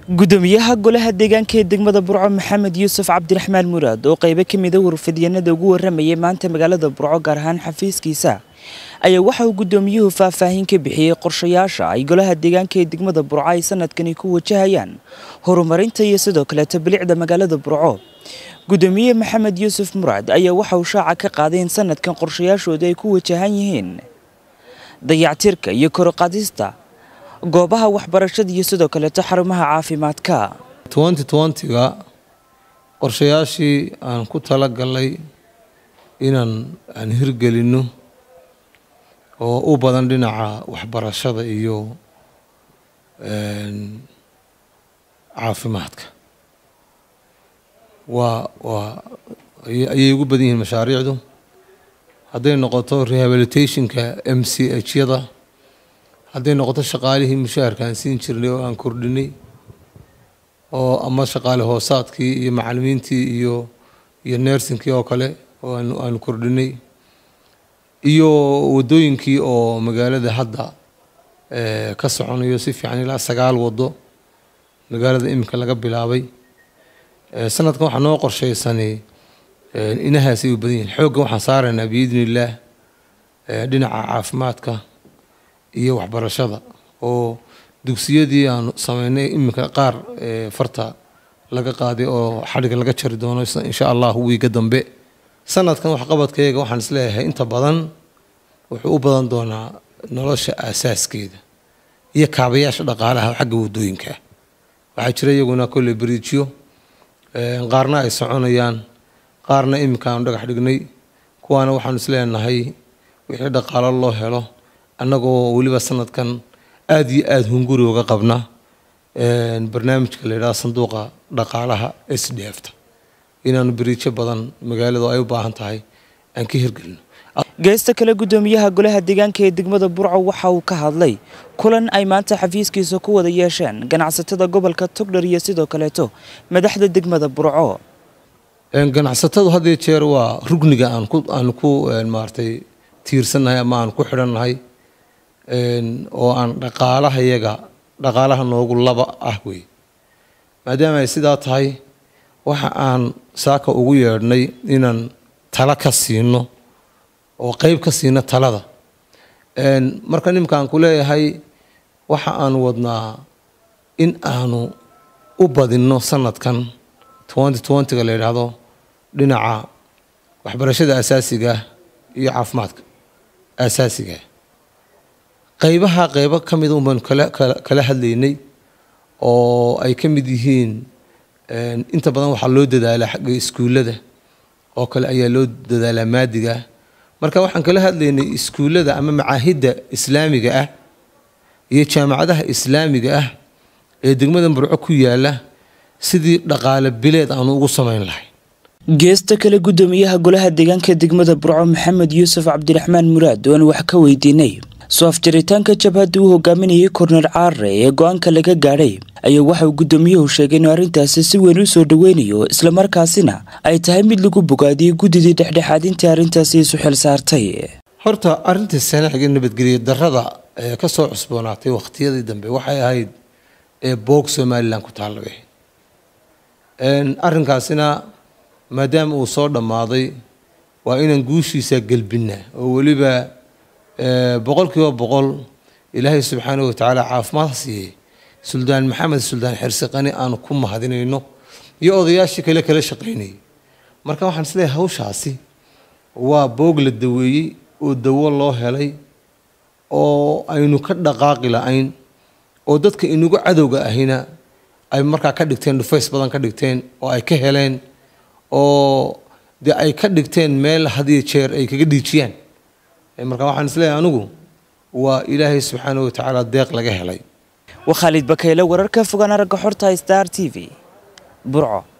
gudoomiyaha golaha deegaanka ee degmada burco maxamed yuusuf cabdiraxmaan muraad oo qaybo ka mida warfidyanada ugu waramayay maanta magaalada burco gaar ahaan xafiiskiisa ayaa waxa uu gudoomiyuhu faahfaahin ka bixiyey qorshayaasha ay golaha deegaanka ee degmada burco ay sanadkani ku wajahayaan horumarinta iyo sidoo kaleeta bilicda magaalada burco gudoomiye maxamed yuusuf muraad ayaa waxa uu shaaca ka qaaday in sanadkan qorshayaashooda ay ku wajahan yihiin dayactirka iyo koroqadista goobaha waxbarashada iyo sidoo kaleeto xarumaha caafimaadka ga qorshayaashii aan ku talagalnay inaan aan hirgelinno oo u badan dhinaca waxbarashada iyo caafimaadka waa waa ayay ugu badan yihiin mashaariicdu hadday noqoto rehabilitationka m c h yada hadday noqoto shaqaalihii mushaharka aan siin jirnay oo aan kordhinay oo ama shaqaale hoosaadkii iyo macalimiintii iyo iyo nersinkii oo kale oo aanu kordhinay iyo wadooyinkii oo magaalada hadda ka soconayo si fiican ilaa sagaal wado magaalada iminka laga bilaabay sanadkan waxaa noo qorshaysanay inahaasay u badan yihin xooggan waxaan saaraynaa biidni illaah dhinaca caafimaadka iyo waxbarashada oo dugsiyadii aanu sameynay iminka qaar farta laga qaaday oo xadhiga laga jari doono insha allah wiiga dambe sanadkan waxqabadkayaga waxaan isleeyahay inta badan wuxuu u badan doonaa nolosha aasaaskeeda iyo kaabayaasha dhaqaalaha xagga wadooyinka waxaa jira iyaguna kolley bariijyo qaarna ay soconayaan qaarna iminka aanu dhagax dhignay kuwaana waxaanu isleenahay wixii dhaqaalo loo helo annagoo weliba sanadkan aada iyo aada hunguri uga qabna barnaamijka la yidhaha sanduuqa dhaqaalaha s d f ta inaanu beriijo badan magaaladu ay u baahan tahay aan ka hirgelino geesta kale gudoomiyaha golaha deegaanka ee degmada burco waxa uu ka hadlay kulan ay maanta xafiiskiisa ku wada yeesheen ganacsatada gobolka togdher iyo sidoo kaleeto madaxda degmada burco ganacsatadu had iyo jeer waa rugniga aan ku aan ku maaragtay tiirsannahay ama aan ku xidhannahay oo aan dhaqaalaha yaga dhaqaalaha noogu laba ah wey maadaama ay sidaa tahay waxa aan saaka ugu yeedhnay inaan tala ka siino oo qeyb ka siino talada marka nimankaan ku leeyahay waxa aan wadnaa in aanu u badinno sanadkan twenty twentyga la yidhaahdo dhinaca waxbarashada asaasiga iyo caafimaadka asaasiga qeybaha qeybo ka mida un baanu kala kala hadlaynay oo ay ka mid yihiin inta badan waxaa loo dadaalaa xagga iskuullada oo kale ayaa loo dadaalaa maadiga marka waxaan kala hadlaynay iskuullada ama macaahidda islaamiga ah iyo jaamacadaha islaamiga ah ee degmada burco ku yaala sidii dhaqaale bileed aanu ugu samayn lahay geesta kale gudoomiyaha golaha deegaanka degmada burco maxamed yuusuf cabdiraxmaan muraad oo aan wax ka weydiinay soo afjaritaanka jabhadda uu hogaaminayay kornel caare ee go-aanka laga gaadhay ayaa waxa uu gudoomiyuhu sheegay inuu arrintaasi si weyn u soo dhoweynayo islamarkaasina ay tahay mid lagu bogaadiyey guddidii dhexdhexaadintii arrintaasi isu xil saartay horta arrintii sanaxiga nabadgelya darrada ee ka soo cusboonaatay wakhtiyadii dambe waxay ahayd ee boog somalilan ku taallaba arrinkaasina maadaama uu soo dhammaaday waa inaan guushiisa gelbinaa oo weliba boqol kiiba boqol ilaahay subxaanahu watacaala caafimaad ha siiyey suldaan maxamed suldaan xirsiqani aanu ku mahadinayno iyo odayaashii kale kala shaqaynayay marka waxaan isleeyahay hawshaasi waa boog la daweeyey oo dawo loo helay oo aynu ka dhaqaaqi la-ayn oo dadka inagu cadowga ahina ay markaa ka dhigteen dhufays badan ka dhigteen oo ay ka heleen oo dee ay ka dhigteen meel hadiyo jeer ay kaga dhiijiyaan marka waxaan isleeyahay anigu waa ilaahay subxaanahu watacaala deeq laga helay waa khaalid bakayle wararka fogaan aragga xorta star t v burco